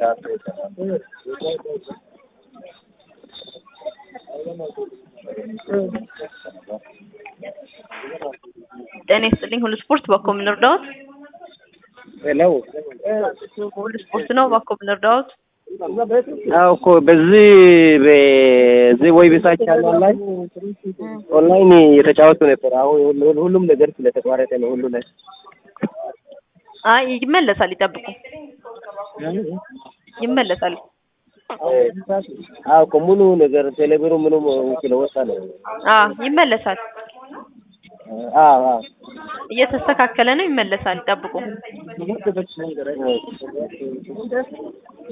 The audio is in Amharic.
ጤና ይስጥልኝ ሁሉ ስፖርት ባኮ ምን ልርዳዎት? ሄሎ ሁሉ ስፖርት ነው ባኮ ምን ልርዳዎት? አዎ እኮ በዚህ በዚህ ወይ ቤታች ቻናል ላይ ኦንላይን የተጫወቱ ነበር። አሁን ሁሉ- ሁሉም ነገር ስለተቋረጠ ነው ሁሉ ላይ አይ ይመለሳል፣ ይጠብቁ፣ ይመለሳል። አዎ እኮ ሙሉ ነገር ቴሌብሩ ምኑም ስለወጣ ነው። አዎ ይመለሳል፣ አዎ አዎ እየተስተካከለ ነው፣ ይመለሳል፣ ይጠብቁ።